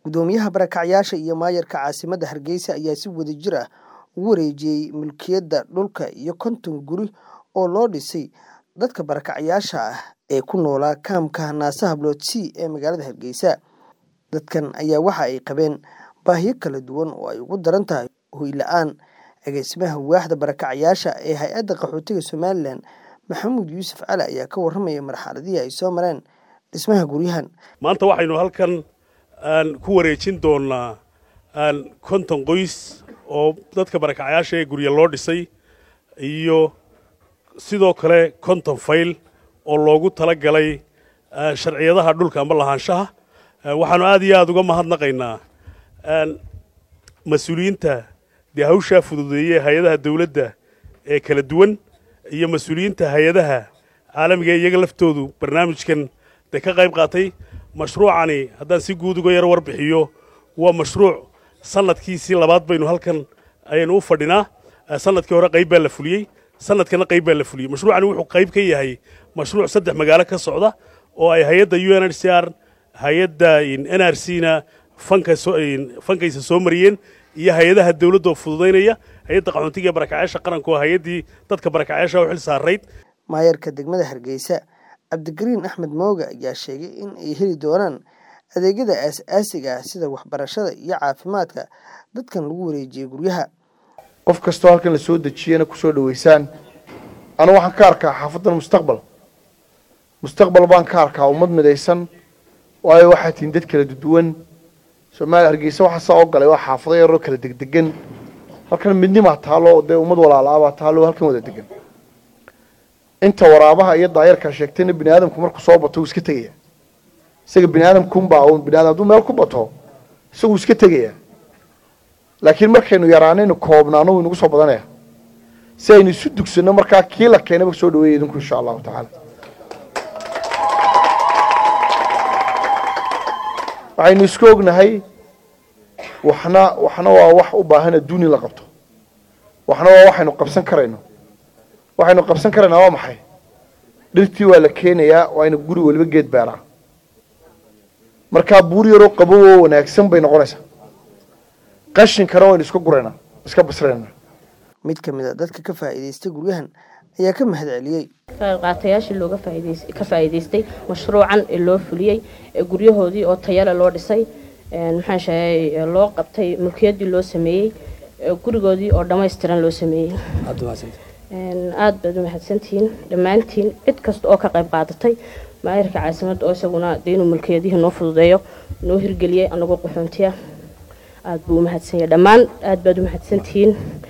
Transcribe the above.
gudoomiyaha barakacyaasha iyo maayarka caasimadda hargeysa ayaa si wadajir ah ugu wareejiyey mulkiyadda dhulka iyo konton guri oo loo dhisay dadka barakacyaasha ah ee ku noolaa kaamka naasaha blood c ee magaalada hargeysa dadkan ayaa waxa ay qabeen baahiyo kala duwan oo ay ugu daran tahay hoy la-aan agaasimaha waaxda barakacyaasha ee hay-adda qaxootiga somalilan maxamuud yuusuf cali ayaa ka warramaya marxaladihii ay soo mareen dhismaha guryahan maanta waxaynu halkan aan ku wareejin doonaa aan konton qoys oo dadka barakacyaasha ee gurya loo dhisay iyo sidoo kale konton fayl oo loogu tala galay sharciyadaha dhulka amba lahaanshaha waxaanu aad iyo aada uga mahadnaqaynaa mas-uuliyiinta dee hawshaa fududeeyey hay-adaha dawladda ee kala duwan iyo mas-uuliyiinta hay-adaha caalamiga ee iyaga laftoodu barnaamijkan dee ka qayb qaatay mashruucani haddaan si guud uga yaro warbixiyo waa mashruuc sanadkiisii labaad baynu halkan ayaynu u fadhinaa sanadkii hore qayb baa la fuliyey sanadkana qayb baa la fuliyey mashruucani wuxuu qayb ka yahay mashruuc saddex magaalo ka socda oo ay hay-adda u n h c r hay-adda n r c na fankaysa soo mariyeen iyo hay-adaha dawladda oo fududaynaya hay-adda qaxoontiga ee barakacyaasha qaranka oo hay-addii dadka barakacyaasha u xil saarayd maayarka degmada hargeysa cabdigariin axmed mooga ayaa sheegay in ay heli doonaan adeegyada aas-aasiga ah sida waxbarashada iyo caafimaadka dadkan lagu wareejiyey guryaha qof kastoo halkan la soo dejiyana kusoo dhaweysaan anu waxaan ka arkaa xaafadan mustaqbal mustaqbal baan ka arkaa ummad midaysan waayo waxaa tihiin dad kala duwan soomaaliya hargeysa waxaa saa oo galay waa xaafado yaroo kala degdegan halkan midnimaa taalo dee ummad walaalaabaa taalo halkan wada degan inta waraabaha iyo daayarkaa sheegtayna bini aadamku markuu soo bato wuu iska tegaya isaga bini aadamkunbaa un bini adam hadduu meel ku bato isaguu iska tegaya laakiin markaynu yaraanaynu koobnaano wuu inagu soo badanaya si aynu isu dugsanno markaa kii la keenaba soo dhaweeya idinku insha allahu tacaala waxaynu isku ognahay waxna waxna waa wax u baahan adduun in la qabto waxna waa waxaynu qabsan karayno waxaynu qabsan karaynaa waa maxay dhirtii waa la keenayaa waa inu guri waliba geed beeraa markaa buur yaroo qabow oo wanaagsan bay noqonaysaa qashinkana waynu iska guraynaa iska basraynaa mid ka mid a dadka ka faa'iidaystay guryahan ayaa ka mahad celiyey qaatayaashii looga ka faa'iidaystay mashruucan ee loo fuliyey ee guryahoodii oo tayale loo dhisay maxaan sheegay loo qabtay mulkiyaddii loo sameeyey gurigoodii oo dhammaystiran loo sameeyey aada baad u mahadsantihiin dhammaantiin cid kasta oo ka qayb qaadatay maayarka caasimadda oo isaguna dee inuu mulkiyadihii noo fududeeyo noo hirgeliyey anagoo qaxoontiya aada buu u mahadsanyay dhammaan aada baad u mahadsantihiin